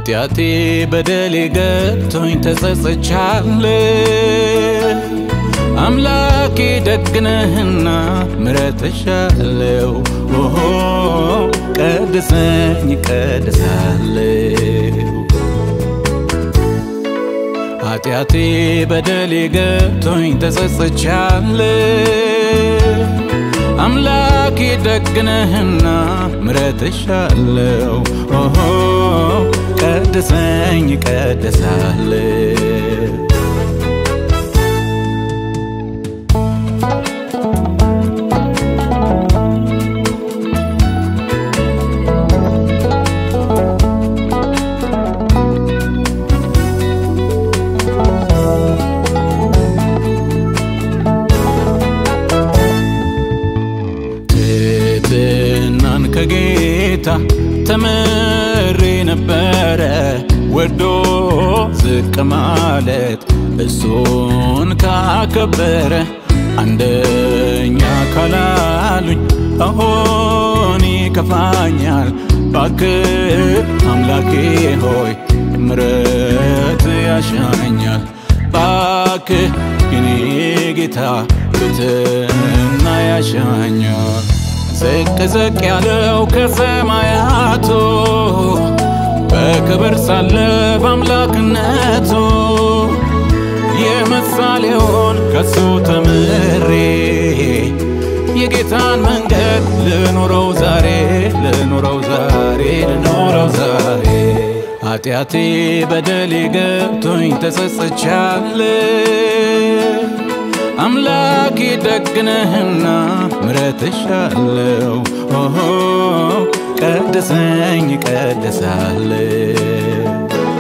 ኃጢአቴ በደሌ ገብቶኝ ተጸጽቻለሁ። አምላኬ ደግነህና ምረትሻለው ኦሆ ቀድሰኝ ቀድሳለው ኃጢአቴ በደሌ ገብቶኝ ተጸጽቻለሁ። አምላኬ ደግነህና ምረትሻለው ኦሆ ቀድሰኝ ቀድሳለው ትሕትናን ከጌታ ተምሬ ነበረ ወዶ ዝቅ ማለት እሱን ካከበረ አንደኛ ካላሉኝ አሁን ይከፋኛል። ባክህ አምላኬ ሆይ ምረት ያሻኛል። ባክህ የኔ ጌታ ትሕትና ያሻኛል። ዝቅ ዝቅ ያለው ከሰማያቱ በክብር ሳለ በአምላክነቱ የምሳሌውን ከሱ ተምሬ የጌታን መንገድ ልኖረው ዛሬ ልኖረው ዛሬ ልኖረው ዛሬ ኃጢአቴ በደሌ ገብቶኝ ተጸጽቻለሁ። አምላኬ ደግነህና ምረትሻለው ኦሆ ቀድሰኝ ቀድሳለው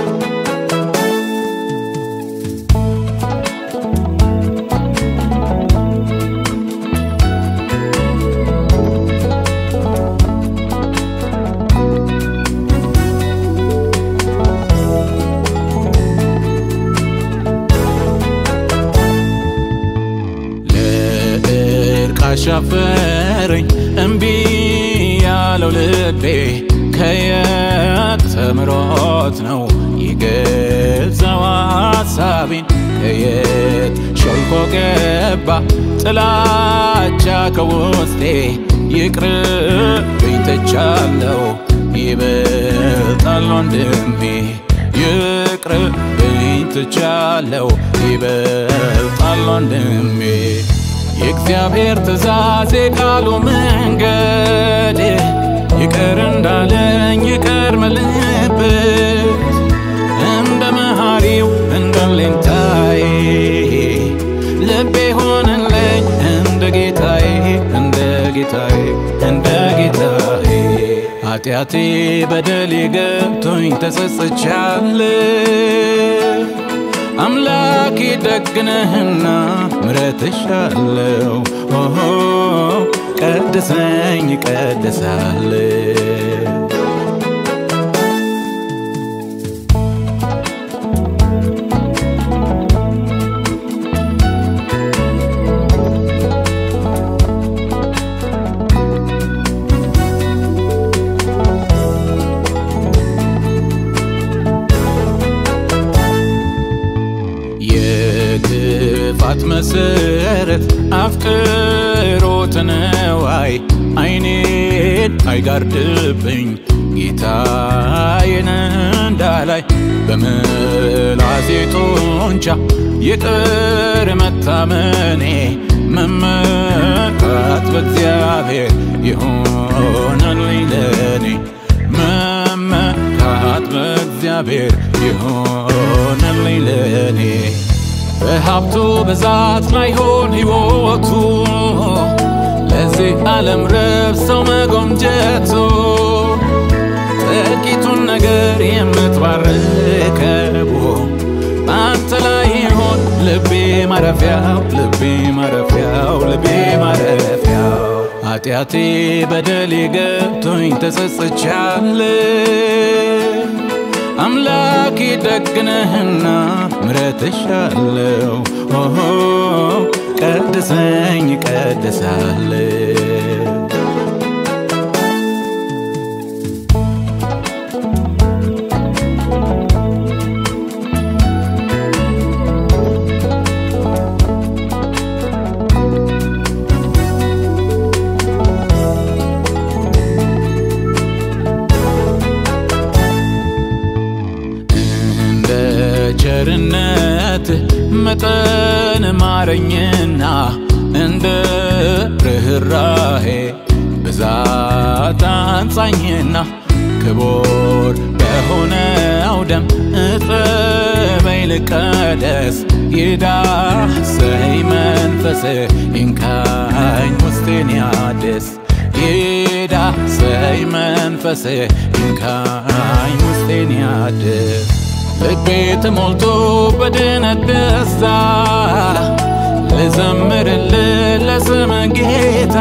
ለእርቅ አሻፈረኝ እምቢ ያለው ልቤ ከየት ተምሮት ነው የገዛው ሐሳቤን ከየት ሾልኮ ገባ ጥላቻ ከውስጤ ይቅርብኝ ትቻለው ይበልጣል ወንድሜ ይቅርብኝ ትቻለው ይበልጣል ወንድሜ የእግዚአብሔር ትእዛዝ የቃሉ መንገድ ይቅር እንዳለኝ ይቅር ምልበት እንደ መሐሪው እንደ ሌንታዬ ልቤ ሆነለኝ እንደ ጌታዬ እንደ ጌታዬ እንደ ጌታዬ ኃጢአቴ በደሌ ገብቶኝ ተጸጽቻለሁ። አምላኬ ደግነህና ምረትሻለው ኦሆ ቀድሰኝ ቀድሳለው የክፋት መሰረት አፍቅሮተ ነዋይ አይኔን አይጋርድብኝ ጌታዬን እንዳላይ በምላሴ ጡንቻ ይቅር መታመኔ መመካት በእግዚአብሔር ይሆነልኝ ለኔ መመካት በእግዚአብሔር ይሆነልኝ ለኔ በሀብቱ ብዛት ላይሆን ሕይወቱ ለዚህ ዓለም ረብ ሰው መጎምጀቱ ጥቂቱን ነገር የምትባርከው በአንተ ላይ ይሆን ልቤ ማረፊያው ልቤ ማረፊያው ልቤ ማረፊያው ኃጢአቴ በደሌ ገብቶኝ ተጸጽቻለሁ። አምላኬ ደግነህና ምረትሻለው ኦሆ ቀድሰኝ ቀድሳለው ማረኝና እንደ ርኅራሄ ብዛት አንጻኝና ክቡር በሆነው ደም እጠበኝ ልቀደስ ይዳሰኝ መንፈስ ይንካኝ ውስጤን ያድስ ይዳሰኝ መንፈስ ይንካኝ ውስጤን ያድስ ልቤ ተሞልቶ በድነት ደስታ ልዘምርልህ ለስም ጌታ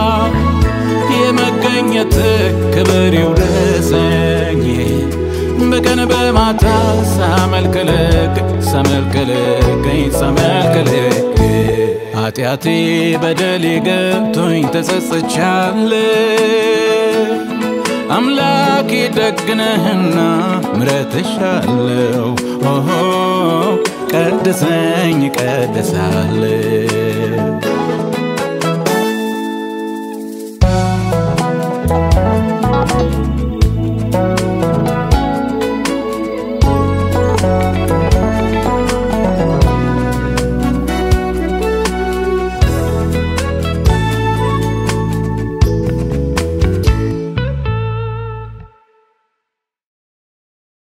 የመገኘት ክብር ይውረሰኝ በቀን በማታ ሳመልክልክ ሳመልክልከኝ ሳመልክልክ ኃጢአቴ በደሌ ገብቶኝ ተጸጽቻለ አምላኬ ደግነህና ምረትሻለው ኦሆ ቀድሰኝ ቀድሳለሁ